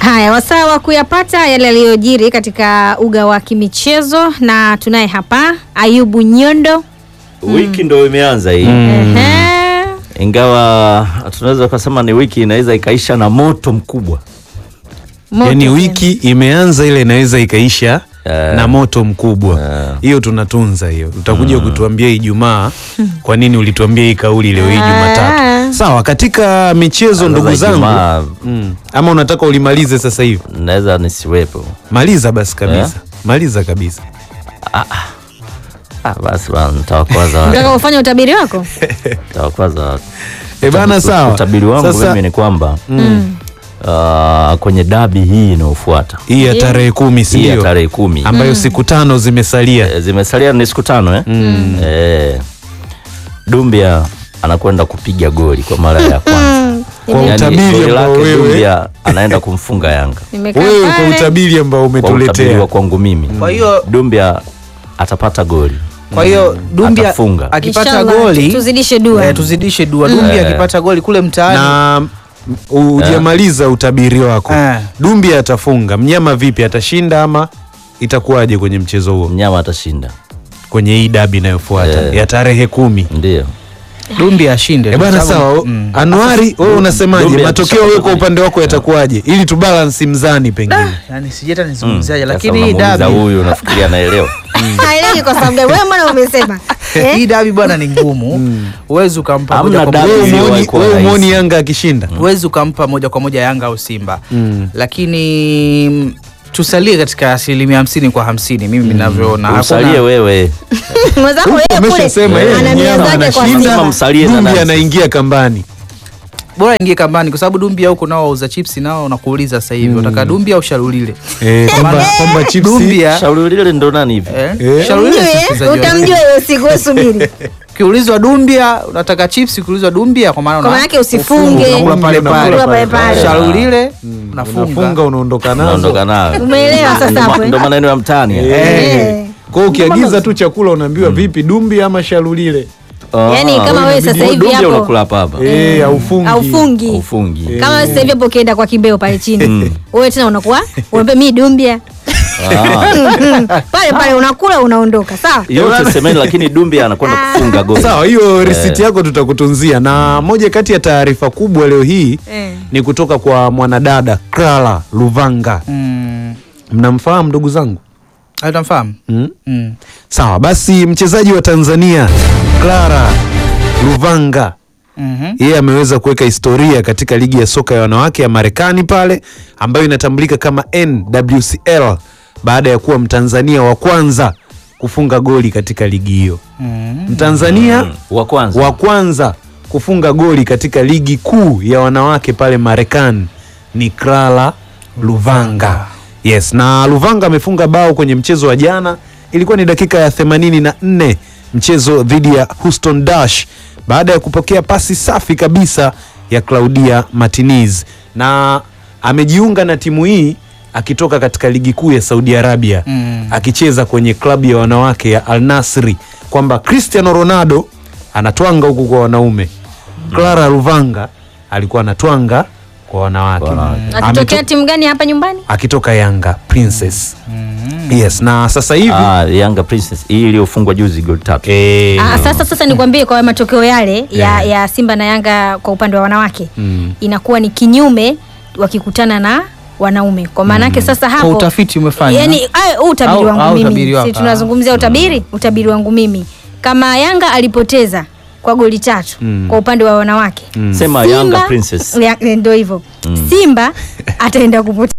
Haya, wasaa wa kuyapata yale yaliyojiri katika uga wa kimichezo, na tunaye hapa Ayubu Nyondo. Wiki ndo imeanza hii Ehe. ingawa tunaweza kusema ni wiki inaweza ikaisha na moto mkubwa. Moto Yaani tena. wiki imeanza ile inaweza ikaisha Eh. na moto mkubwa Eh. hiyo tunatunza hiyo utakuja kutuambia Ijumaa kwa nini ulituambia hii kauli leo hii Jumatatu Ah. sawa katika michezo ndugu Sasa zangu Ijumaa, mm. ama unataka ulimalize sasa hivi naweza nisiwepo. maliza basi kabisa Eh. maliza kabisa Ah, basi bana, nitawakwaza watu. Unataka ufanye utabiri wako? Nitawakwaza watu. e bana sawa Utabiri wangu sasa mimi ni kwamba ah, kwenye dabi hii inayofuata hii ya tarehe kumi si hii ya ndio tarehe kumi ambayo siku tano zimesalia Eh, zimesalia ni siku tano eh? Eh, Dumbia anakwenda kupiga goli kwa mara ya kwanza. kwa Yaani, utabiri goli ambao lake wewe Dumbia anaenda kumfunga Yanga Nimekaa wewe kwa pale. utabiri ambao kwa utabiri umetuletea wa kwangu mimi. Kwa hiyo Dumbia atapata goli. kwa hiyo Dumbia Atafunga. akipata Inshallah, goli tuzidishe dua. eh, tuzidishe dua. Dumbia Eh. akipata goli kule mtaani na hujamaliza utabiri wako Eh. Dumbi atafunga mnyama vipi atashinda ama itakuwaje kwenye mchezo huo Mnyama atashinda. kwenye hii dabi inayofuata Eh. ya tarehe kumi Ndio. Dumbia ashinde. Eh bana Kwa sababu- sawa Mm. Anuari wewe unasemaje Dumbi matokeo akishapata wewe kwa goli. upande wako yatakuwaje ili tubalansi mzani pengine Yaani sijui hata nizungumziaje Sasa lakini hii unamuuliza dabi huyu nafikiri anaelewa. Haelewi kwa sababu gani? Wewe mbona umesema? Eh? hii dabi bwana ni ngumu. Huwezi ukampa Hamna moja kwa dabi moja wewe iliyowahi umuoni- kuwa wewe rahisi. umuoni Yanga akishinda huwezi ukampa moja kwa moja Yanga au Simba lakini mm, tusalie katika asilimia hamsini kwa hamsini mimi ninavyoona. Usalie Hakuna- wewe. Mwenzako yeye kule umeshasema yeye ana nia mnyama zake kwa anashinda Simba. Kama msalie na Dumbi nani? anaingia kambani bora ingie kambani kwa sababu Dumbia huko nao wauza chipsi nao nakuuliza sasa hivi unataka Dumbia au Sharulile? Eh, kwamba kwamba chipsi Dumbia Shauri lile ndo nani hivi? eh, Eh. Sharulile si Mjue, mchezaji wa- utamjua hiyo siku, wewe subiri. Ukiulizwa Dumbia unataka chips, ukiulizwa Dumbia kwa maana Kwa una- maana yake usifunge. unakula pale Unakula pale. pale pale. Sharulile unafunga unafunga. unaondoka Naondoka nazo nayo. Umeelewa sasa Ndo ma- hapo, eh? Ndo maneno ya mtaani. Eh. kwa hiyo ukiagiza tu chakula unaambiwa vipi Dumbi ama Shalulile Ah, Yaani kama wewe sasa hivi Dumbia hapo- unakula hapa hapa. eh haufungi Haufungi. Ufungi. Kama wewe sasa hivi hapo ukienda kwa kimbeo pale chini. Wewe tena unakuwa unaambia mimi Dumbia. Ah. Pale pale unakula unaondoka, sawa? Yote semeni lakini Dumbia anakwenda kufunga goli. Sawa, hiyo risiti yako tutakutunzia. Na moja kati ya taarifa kubwa leo hii Eh. ni kutoka kwa mwanadada Clara Luvanga. Mm. Mnamfahamu ndugu zangu? Ah, Utamfahamu? Mm? Mm. Sawa, basi mchezaji wa Tanzania Clara Luvanga Mhm. yeye ameweza kuweka historia katika ligi ya soka ya wanawake ya Marekani pale ambayo inatambulika kama NWCL baada ya kuwa Mtanzania wa kwanza kufunga goli katika ligi hiyo. Mtanzania Wa kwanza. wa kwanza kufunga goli katika ligi kuu ya wanawake pale Marekani ni Clara Luvanga. Yes, na Luvanga amefunga bao kwenye mchezo wa jana, ilikuwa ni dakika ya 84 mchezo dhidi ya Houston Dash baada ya kupokea pasi safi kabisa ya Claudia Martinez, na amejiunga na timu hii akitoka katika ligi kuu ya Saudi Arabia Mm. akicheza kwenye klabu ya wanawake ya Al Nasri, kwamba Cristiano Ronaldo anatwanga huku kwa wanaume, Clara Luvanga alikuwa anatwanga kwa wanawake, Kwa wanawake. Akitokea Ameto- timu gani hapa nyumbani? akitoka Yanga Princess. Yes, na sasa hivi Ah, Yanga Princess hii iliyofungwa juzi goli tatu. eh, Ah, sasa sasa nikwambie kwa matokeo yale ya, ya Simba na Yanga kwa upande wa wanawake Mm. inakuwa ni kinyume wakikutana na wanaume. Kwa maana yake sasa hapo Kwa utafiti umefanya? yani, ay, huu utabiri Au- wangu au mimi utabiri wako, si tunazungumzia utabiri, utabiri wangu mimi kama Yanga alipoteza kwa goli tatu kwa upande wa wanawake Sema Simba- Yanga Princess. Ya- ndio hivyo Simba ataenda kupoteza